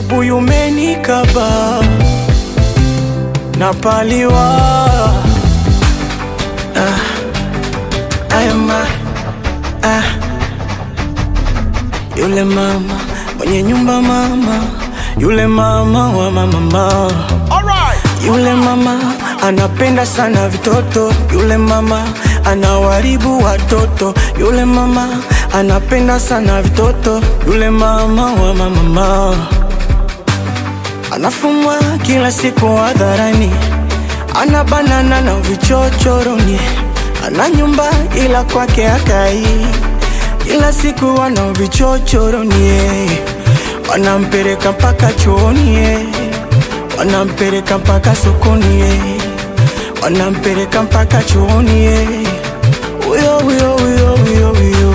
ubuyu umenikaba napaliwa ah, ayama ah. Yule mama mwenye nyumba mama, yule mama wa mama yule mama anapenda sana vitoto, yule mama anawaribu watoto, yule mama anapenda sana vitoto, yule mama wa mama anafumwa kila siku hadharani, ana banana na vichochoroni, ana nyumba ila kwake akai, kila siku ana vichochoroni, wanampeleka mpaka chooni wanampeleka mpaka sokoni, wanampeleka mpaka chooni, huyo huyo huyo huyo huyo.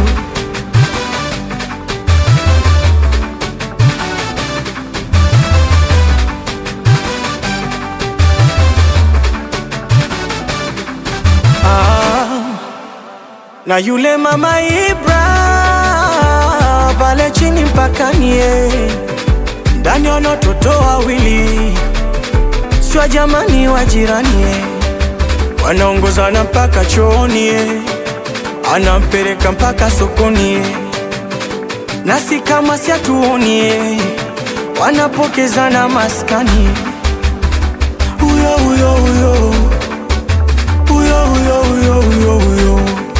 Ah, na yule mama Ibra pale chini mpakani, ndani wana watoto wawili sio jamani wa jirani, wanaongozana mpaka chooni, anampeleka mpaka sokoni, nasi kama si hatuoni, wanapokezana maskani, huyo huyo huyo huyo huyo huyo huyo huyo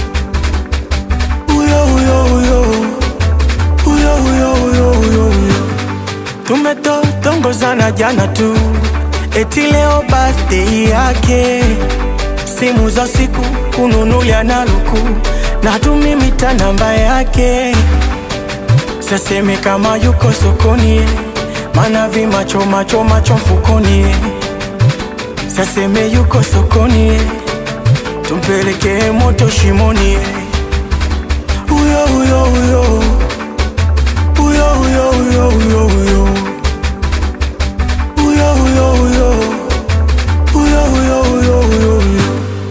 huyo huyo huyo huyo huyo huyo huyo huyo tumetotongozana jana tu eti leo birthday yake, simu za siku kununulia na luku na tumimita namba yake, saseme kama yuko sokoni, mana vimacho macho macho mfukoni, saseme yuko sokoni, tumpeleke moto shimoni, huyo huyo huyo huyo huyo huyo huyo huyo huyo huyo huyo huyo huyo huyo huyo huyo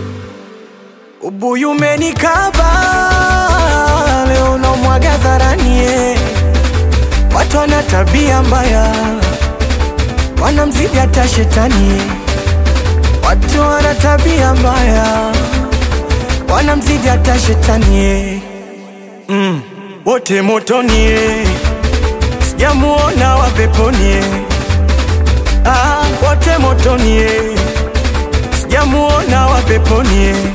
ubuyu umenikaba leo namwaga dharani eh. watu wana tabia mbaya wanamzidi hata shetani eh. watu wana tabia mbaya wanamzidi hata shetani eh. mm. wote motoni eh. sijamuona wa peponi eh. Ah, wote motoni eh. sijamuona wa peponi eh.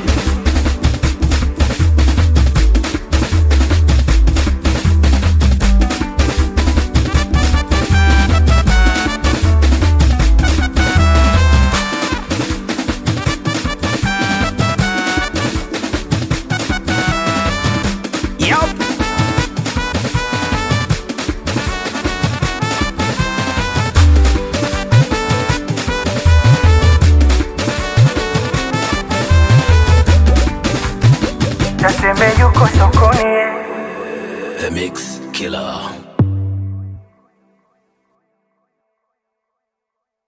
Yup. Naseme yuko sokoni eh. The Mix Killer.